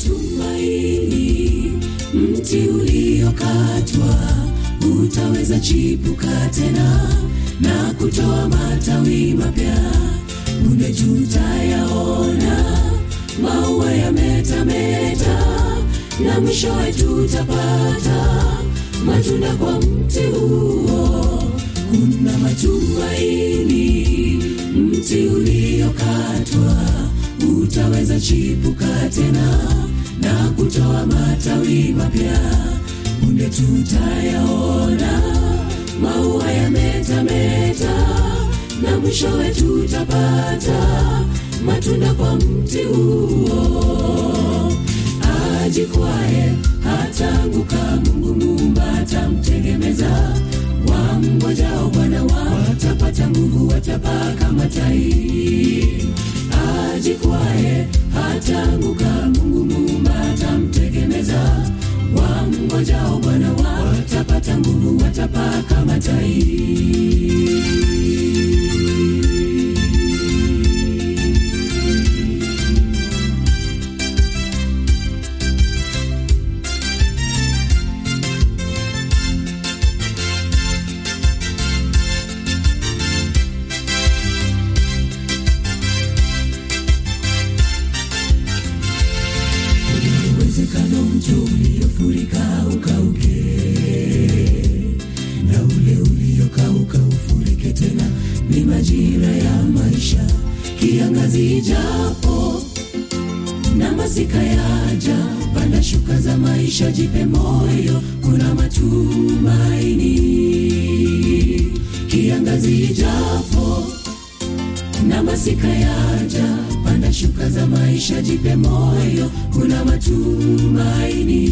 matumaini. Mti uliokatwa utaweza chipuka tena na kutoa matawi mapya. Punde tutayaona maua yametameta, na mwishowe tutapata matunda kwa mti huo. Kuna matumaini, mti uliokatwa utaweza chipuka tena na kutoa matawi mapya. Punde tutayaona maua yametameta, na mwishowe tutapata matunda kwa mti huo. Ajikwae hataanguka, Mungu Muumba atamtegemeza. Wamngojao Bwana watapata nguvu, watapaa kama tai. Ajikwae hataanguka, Mungu Muumba atamtegemeza. Wamngojao Bwana watapata nguvu, watapaa kama tai. uwezekano mto uliofurika ukauke na ule uliokauka ufurike tena. Ni majira ya maisha, kiangazi japo na masika yaja, panda shuka za maisha, jipe moyo, kuna matumaini. Kiangazi japo na masika yaja, panda shuka za maisha, jipe moyo, kuna matumaini.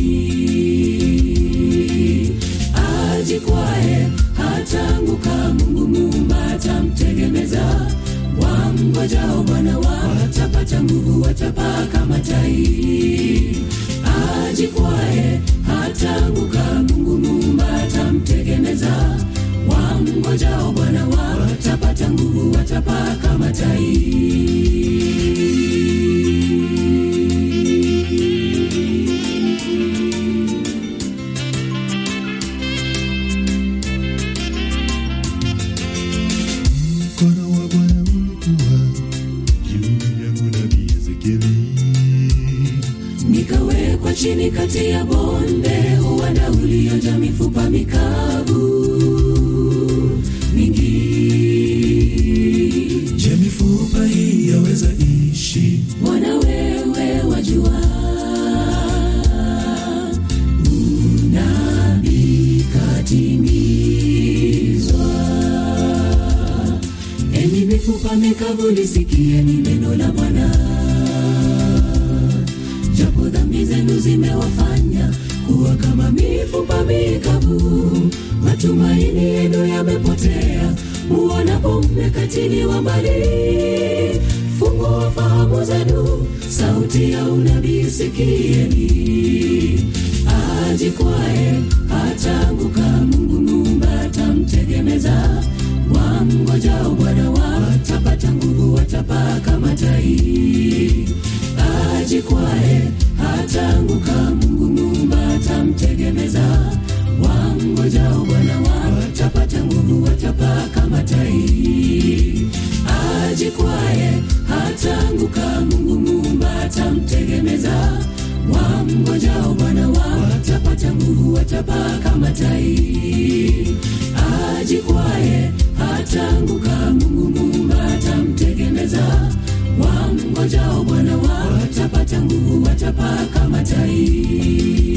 Ajikwae hataanguka, Mungu Muumba atamtegemeza. Wamngojao Bwana watapata nguvu, watapaa kama tai. Ajikwae hataanguka, Mungu Muumba atamtegemeza. Wamngojao Bwana watapata nguvu, watapaa kama tai. Mkono wa Bwana ulikuwa juu yangu nabii Ezekieli. nikawekwa chini kati ya bonde, uwanda uliojaa mifupa mikavu mingi. Je, mifupa hii yaweza ishi? Bwana wewe wajua, unabii katimizwa. Enyi mifupa mikavu, lisikieni neno la Bwana. Japo dhambi zenu zimewafanya kuwa kama mifupa mikavu, matumaini yenu yamepotea, muonapo mmekatiliwa mbali. Fungua fahamu zenu, sauti ya unabii sikieni. Ajikwae hataanguka, Mungu Muumba atamtegemeza. Wamngojao Bwana watapata nguvu, watapaa kama tai. Ajikwae hataanguka, Mungu Muumba atamtegemeza. Wamngojao Bwana watapata nguvu, watapaa kama tai. Ajikwae hataanguka, Mungu Muumba atamtegemeza. Wamngojao Bwana watapata nguvu, watapaa kama tai. Ajikwae hataanguka, Mungu Muumba atamtegemeza. Wamngojao Bwana watapata nguvu, watapaa kama tai.